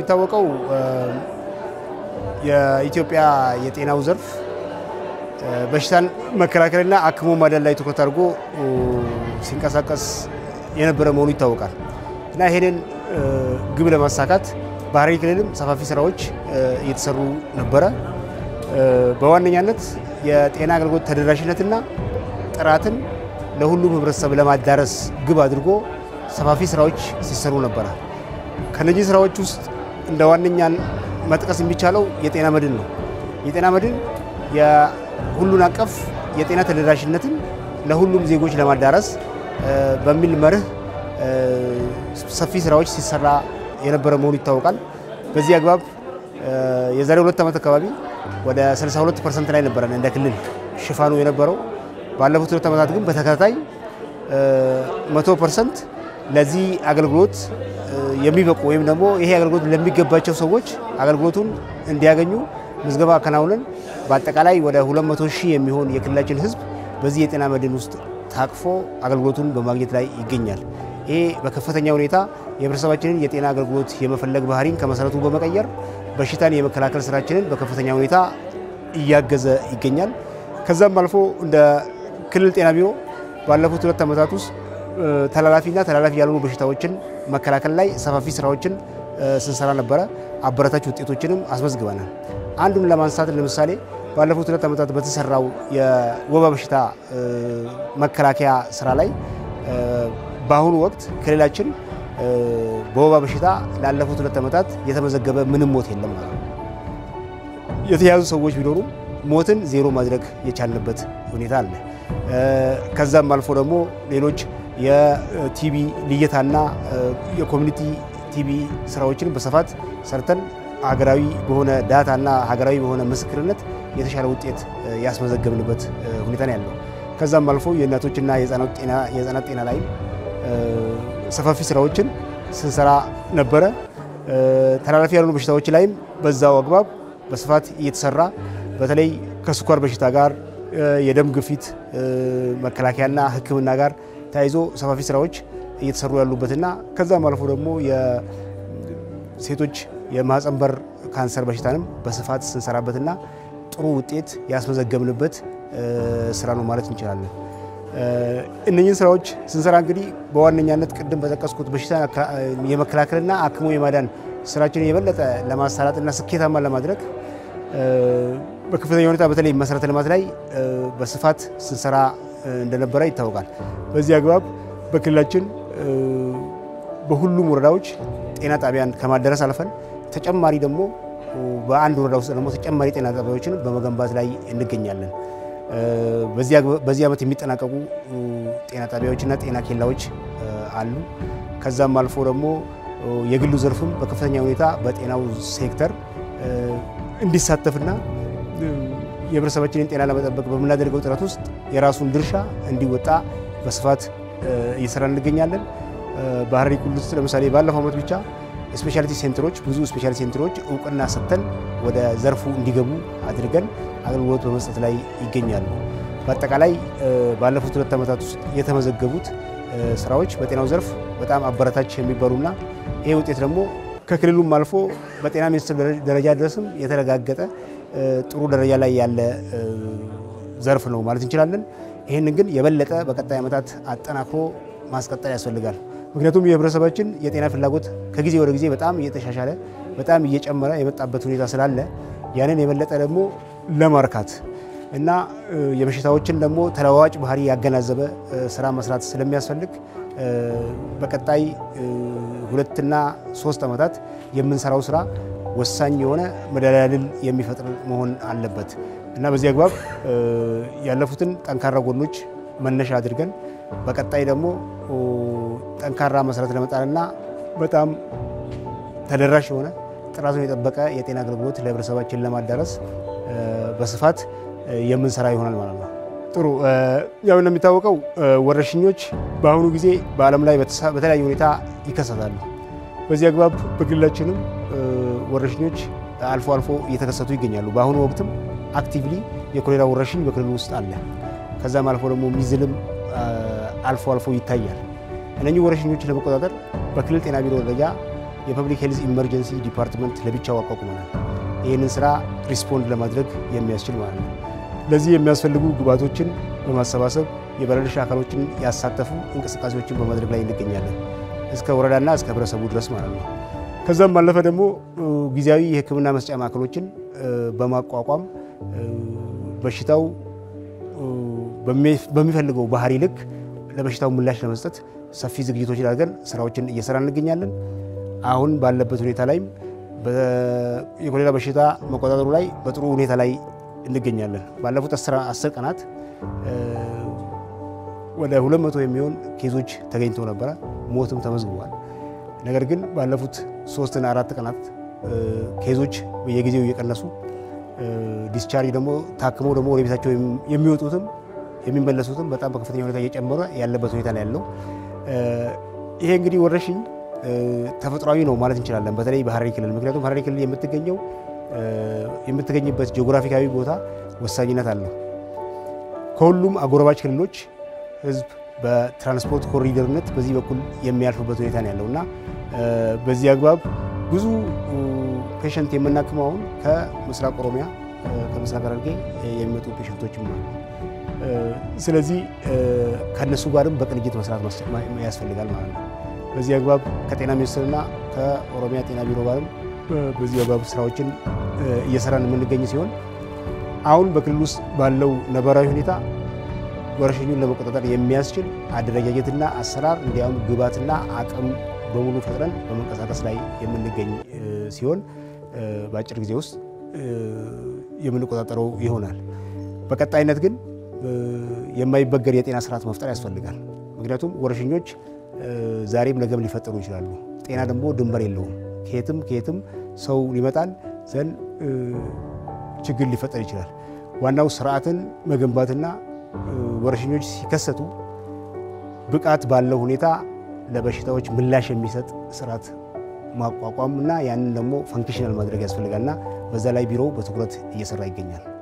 እንደሚታወቀው የኢትዮጵያ የጤናው ዘርፍ በሽታን መከላከልና አክሞ ማዳን ላይ ትኩረት አድርጎ ሲንቀሳቀስ የነበረ መሆኑ ይታወቃል እና ይሄንን ግብ ለማሳካት በሐረሪ ክልልም ሰፋፊ ስራዎች እየተሰሩ ነበረ። በዋነኛነት የጤና አገልግሎት ተደራሽነትና ጥራትን ለሁሉም ህብረተሰብ ለማዳረስ ግብ አድርጎ ሰፋፊ ስራዎች ሲሰሩ ነበረ። ከነዚህ ስራዎች ውስጥ እንደ ዋነኛን መጥቀስ የሚቻለው የጤና መድን ነው። የጤና መድን የሁሉን አቀፍ የጤና ተደራሽነትን ለሁሉም ዜጎች ለማዳረስ በሚል መርህ ሰፊ ስራዎች ሲሰራ የነበረ መሆኑ ይታወቃል። በዚህ አግባብ የዛሬ ሁለት ዓመት አካባቢ ወደ 62 ፐርሰንት ላይ ነበረን እንደ ክልል ሽፋኑ የነበረው። ባለፉት ሁለት ዓመታት ግን በተከታታይ መቶ ፐርሰንት ለዚህ አገልግሎት የሚበቁ ወይም ደግሞ ይሄ አገልግሎት ለሚገባቸው ሰዎች አገልግሎቱን እንዲያገኙ ምዝገባ አከናውነን በአጠቃላይ ወደ 200 ሺህ የሚሆን የክልላችን ህዝብ በዚህ የጤና መድን ውስጥ ታቅፎ አገልግሎቱን በማግኘት ላይ ይገኛል። ይሄ በከፍተኛ ሁኔታ የህብረተሰባችንን የጤና አገልግሎት የመፈለግ ባህሪን ከመሰረቱ በመቀየር በሽታን የመከላከል ስራችንን በከፍተኛ ሁኔታ እያገዘ ይገኛል። ከዛም አልፎ እንደ ክልል ጤና ቢሮ ባለፉት ሁለት ዓመታት ውስጥ ተላላፊና ተላላፊ ያልሆኑ በሽታዎችን መከላከል ላይ ሰፋፊ ስራዎችን ስንሰራ ነበረ። አበረታች ውጤቶችንም አስመዝግበናል። አንዱን ለማንሳት ለምሳሌ ባለፉት ሁለት ዓመታት በተሰራው የወባ በሽታ መከላከያ ስራ ላይ በአሁኑ ወቅት ክልላችን በወባ በሽታ ላለፉት ሁለት ዓመታት የተመዘገበ ምንም ሞት የለም ማለት ነው። የተያዙ ሰዎች ቢኖሩም ሞትን ዜሮ ማድረግ የቻልንበት ሁኔታ አለ። ከዛም አልፎ ደግሞ ሌሎች የቲቢ ልየታና የኮሚኒቲ ቲቢ ስራዎችን በስፋት ሰርተን ሀገራዊ በሆነ ዳታና ሀገራዊ በሆነ ምስክርነት የተሻለ ውጤት ያስመዘገብንበት ሁኔታ ነው ያለው። ከዛም አልፎ የእናቶችና የህፃናት ጤና ላይ ሰፋፊ ስራዎችን ስንሰራ ነበረ። ተላላፊ ያልሆኑ በሽታዎች ላይም በዛው አግባብ በስፋት እየተሰራ በተለይ ከስኳር በሽታ ጋር የደም ግፊት መከላከያና ሕክምና ጋር ተያይዞ ሰፋፊ ስራዎች እየተሰሩ ያሉበትና ከዛም አልፎ ደግሞ የሴቶች የማህፀን በር ካንሰር በሽታንም በስፋት ስንሰራበትና ጥሩ ውጤት ያስመዘገብንበት ስራ ነው ማለት እንችላለን። እነኝህን ስራዎች ስንሰራ እንግዲህ በዋነኛነት ቅድም በጠቀስኩት በሽታ የመከላከልና አክሞ የማዳን ስራችንን የበለጠ ለማሳላጥና ስኬታማ ለማድረግ በከፍተኛ ሁኔታ በተለይ መሰረተ ልማት ላይ በስፋት ስንሰራ እንደነበረ ይታወቃል። በዚህ አግባብ በክልላችን በሁሉም ወረዳዎች ጤና ጣቢያን ከማደረስ አልፈን ተጨማሪ ደግሞ በአንድ ወረዳ ውስጥ ደግሞ ተጨማሪ ጤና ጣቢያዎችን በመገንባት ላይ እንገኛለን። በዚህ ዓመት የሚጠናቀቁ ጤና ጣቢያዎችና ጤና ኬላዎች አሉ። ከዛም አልፎ ደግሞ የግሉ ዘርፍም በከፍተኛ ሁኔታ በጤናው ሴክተር እንዲሳተፍና የህብረተሰባችንን ጤና ለመጠበቅ በምናደርገው ጥረት ውስጥ የራሱን ድርሻ እንዲወጣ በስፋት እየሰራ እንገኛለን። በሐረሪ ክልል ውስጥ ለምሳሌ ባለፈው ዓመት ብቻ ስፔሻሊቲ ሴንተሮች ብዙ ስፔሻሊቲ ሴንተሮች እውቅና ሰጥተን ወደ ዘርፉ እንዲገቡ አድርገን አገልግሎት በመስጠት ላይ ይገኛሉ። በአጠቃላይ ባለፉት ሁለት ዓመታት ውስጥ የተመዘገቡት ስራዎች በጤናው ዘርፍ በጣም አበረታች የሚባሉና ይሄ ውጤት ደግሞ ከክልሉም አልፎ በጤና ሚኒስቴር ደረጃ ድረስም የተረጋገጠ ጥሩ ደረጃ ላይ ያለ ዘርፍ ነው ማለት እንችላለን። ይህንን ግን የበለጠ በቀጣይ ዓመታት አጠናክሮ ማስቀጠል ያስፈልጋል። ምክንያቱም የህብረተሰባችን የጤና ፍላጎት ከጊዜ ወደ ጊዜ በጣም እየተሻሻለ በጣም እየጨመረ የመጣበት ሁኔታ ስላለ ያንን የበለጠ ደግሞ ለማርካት እና የበሽታዎችን ደግሞ ተለዋዋጭ ባህሪ ያገናዘበ ስራ መስራት ስለሚያስፈልግ በቀጣይ ሁለትና ሶስት ዓመታት የምንሰራው ስራ ወሳኝ የሆነ መደላድል የሚፈጥር መሆን አለበት እና በዚህ አግባብ ያለፉትን ጠንካራ ጎኖች መነሻ አድርገን በቀጣይ ደግሞ ጠንካራ መሰረት ለመጣልና በጣም ተደራሽ የሆነ ጥራቱን የጠበቀ የጤና አገልግሎት ለህብረተሰባችን ለማዳረስ በስፋት የምንሰራ ይሆናል ማለት ነው። ጥሩ ያው እንደሚታወቀው ወረርሽኞች በአሁኑ ጊዜ በዓለም ላይ በተለያየ ሁኔታ ይከሰታሉ። በዚህ አግባብ በክልላችንም ወረርሽኞች አልፎ አልፎ እየተከሰቱ ይገኛሉ። በአሁኑ ወቅትም አክቲቭሊ የኮሌራ ወረርሽኝ በክልሉ ውስጥ አለ። ከዛም አልፎ ደግሞ ሚዝልም አልፎ አልፎ ይታያል። እነኚህ ወረርሽኞችን ለመቆጣጠር በክልል ጤና ቢሮ ደረጃ የፐብሊክ ሄልዝ ኢመርጀንሲ ዲፓርትመንት ለብቻው አቋቁመናል። ይህንን ስራ ሪስፖንድ ለማድረግ የሚያስችል ማለት ነው። ለዚህ የሚያስፈልጉ ግብዓቶችን በማሰባሰብ የባለድርሻ አካሎችን ያሳተፉ እንቅስቃሴዎችን በማድረግ ላይ እንገኛለን እስከ ወረዳና እስከ ህብረተሰቡ ድረስ ማለት ነው። ከዛም ባለፈ ደግሞ ጊዜያዊ የሕክምና መስጫ ማዕከሎችን በማቋቋም በሽታው በሚፈልገው ባህሪ ልክ ለበሽታው ምላሽ ለመስጠት ሰፊ ዝግጅቶችን አድርገን ስራዎችን እየሰራ እንገኛለን። አሁን ባለበት ሁኔታ ላይም የኮሌራ በሽታ መቆጣጠሩ ላይ በጥሩ ሁኔታ ላይ እንገኛለን። ባለፉት አስር ቀናት ወደ ሁለት መቶ የሚሆን ኬዞች ተገኝተው ነበረ። ሞትም ተመዝግቧል። ነገር ግን ባለፉት ሶስትና አራት ቀናት ኬዞች በየጊዜው እየቀነሱ ዲስቻርጅ ደግሞ ታክመው ደግሞ ወደ ቤታቸው የሚወጡትም የሚመለሱትም በጣም በከፍተኛ ሁኔታ እየጨመረ ያለበት ሁኔታ ላይ ያለው ይሄ እንግዲህ ወረርሽኝ ተፈጥሯዊ ነው ማለት እንችላለን። በተለይ በሀረሪ ክልል ምክንያቱም ሀረሪ ክልል የምትገኘው የምትገኝበት ጂኦግራፊካዊ ቦታ ወሳኝነት አለው። ከሁሉም አጎራባች ክልሎች ህዝብ በትራንስፖርት ኮሪደርነት በዚህ በኩል የሚያልፍበት ሁኔታ ነው ያለው እና በዚህ አግባብ ብዙ ፔሸንት የምናክመው አሁን ከምስራቅ ኦሮሚያ ከምስራቅ ሐረርጌ የሚመጡ ፔሸንቶችም አሉ። ስለዚህ ከእነሱ ጋርም በቅንጅት መስራት ያስፈልጋል ማለት ነው። በዚህ አግባብ ከጤና ሚኒስቴርና ከኦሮሚያ ጤና ቢሮ ጋርም በዚህ አግባብ ስራዎችን እየሰራን የምንገኝ ሲሆን አሁን በክልል ውስጥ ባለው ነባራዊ ሁኔታ ወረርሽኙን ለመቆጣጠር የሚያስችል አደረጃጀትና አሰራር እንዲያውም ግብዓትና አቅም በሙሉ ፈጥረን በመንቀሳቀስ ላይ የምንገኝ ሲሆን በአጭር ጊዜ ውስጥ የምንቆጣጠረው ይሆናል። በቀጣይነት ግን የማይበገር የጤና ስርዓት መፍጠር ያስፈልጋል። ምክንያቱም ወረርሽኞች ዛሬም ነገም ሊፈጠሩ ይችላሉ። ጤና ደግሞ ድንበር የለውም። ከየትም ከየትም ሰው ሊመጣል ዘንድ ችግር ሊፈጠር ይችላል። ዋናው ስርዓትን መገንባትና ወረርሽኞች ሲከሰቱ ብቃት ባለው ሁኔታ ለበሽታዎች ምላሽ የሚሰጥ ስርዓት ማቋቋም እና ያንን ደግሞ ፈንክሽናል ማድረግ ያስፈልጋልና በዛ ላይ ቢሮው በትኩረት እየሰራ ይገኛል።